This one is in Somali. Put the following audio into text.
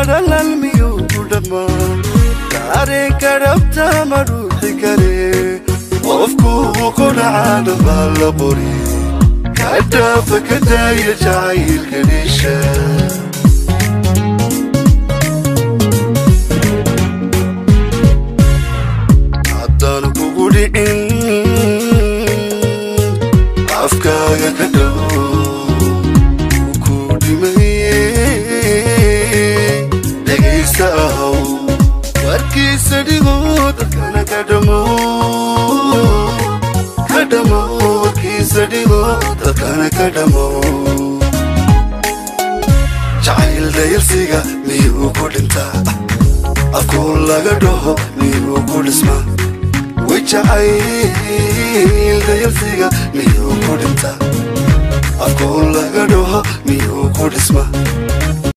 dhalan miyuu ku dhammaan dareenka dhabta ma dhuuxi kare qofkuu ku dhacaana baa la qori ka dhaafa ka daaya jacaylka dhisha haddaan kugu dhicin afkaaga ka dhow ku dhimaye dhegaysta ahow warkiisa dhigo dadkana ka dhamo ka dhamo warkiisa dhigo dadkana ka dhamo jacayl dayalsiga miyuu ku dhintaa afkuu laga dhaho miyuu ku dhismaa way jacayl dayalsiga miyuu ku dhintaa afkuu laga dhaho miyuu ku dhismaa